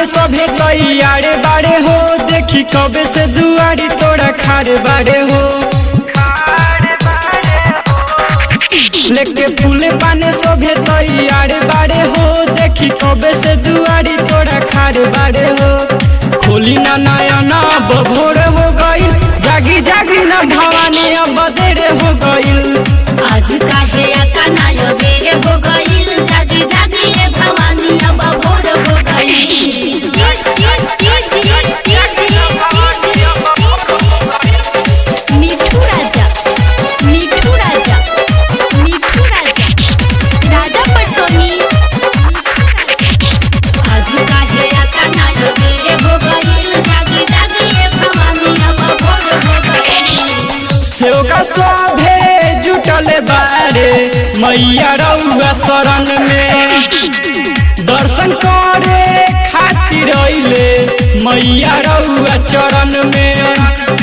पाने सभे तैयारे बाड़े हो देखी कबे से दुआरी तोरा खारे बाड़े हो लेके फूले पाने सभे तैयारे बाड़े हो देखी कबे से दुआरी तोरा खारे बाड़े हो खोली ना नयना भोर हो गईल जागी जागी ना भवानी अब देरे हो गईल आज काहे आता ना यो बेरे हो गईल जागी जागी ए भवानी अब भोर हो गईल मिठू राजा मिठू राजा मिठू राजा राजा पटसोनी आज काहे आता ना यो बेरे हो गईल जागी जागी ए भवानी अब भोर हो गईल सेव का सभे जुटल बारे मैया रउआ शरण में दर्शन करे खातिर अइले मैया रउआ चरण में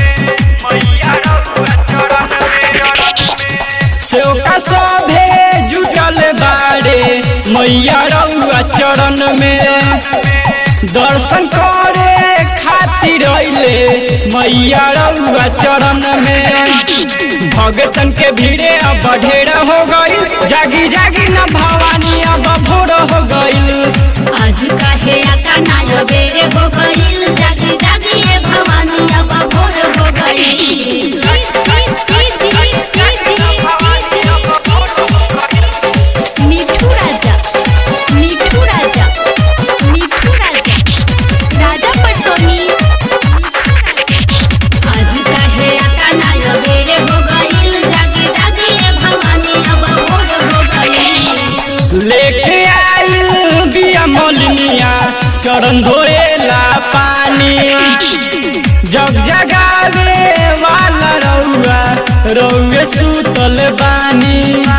सेव का सभे जुटल बारे मैया रउआ चरण में दर्शन करे खातिर अइले मैया रउआ चरण में भगतन के भीड़े अब ढेर हो गईल जागी जागी न भवानी अब भोर हो गईल आज काहे आता ना यो बेरे हो गईल जागी जागी ए भवानी अब भोर हो गईल मिठू राजा मिठू राजा मिठू राजा राजा पटसोनी आज काहे आता ना यो बेरे हो गईल जागी जागी ए भवानी अब भोर हो गईल लेके आइल बिया मोलनिया चरण धोएला पानी जग जगावे वाला रउआ रउए सुतल बानी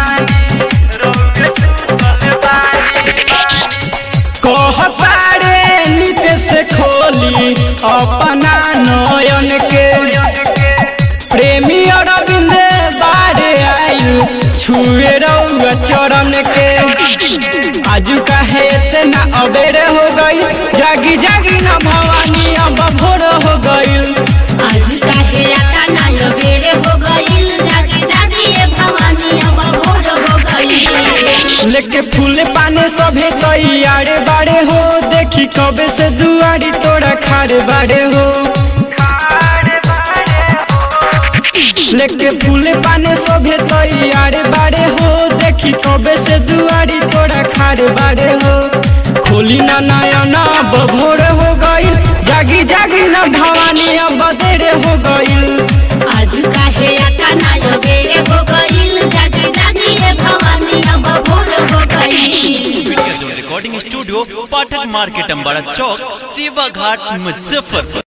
कहतारे नित से खोली अपना नयन के प्रेमी अरविंद बारे आयु छुए रउआ चरण के आजू काहे इतना अबेरे हो गई जागी जागी न भवानी अब भोर हो गई आज काहे आता ना यो बेरे हो गईल जागी जागी ए भवानी अब भोर हो गईल लेके फूले पाने सभे तैयारे बाड़े हो देखी कबे से दुआरी तोरा खारे बाड़े हो लेके फूले पाने सभे तैयारे बाड़े हो देखी कबे से दुआरी तोरा खारे बाड़े हो खोली ना नयना भोर हो गईल जागी जागी ना भवानी अब देरे हो गईल आज काहे आता ना यो बेरे हो गईल जागी जागी ए भवानी अब भोर हो गईल recording studio Pathak market Ambara चौक सेवा घाट मुजफ्फरपुर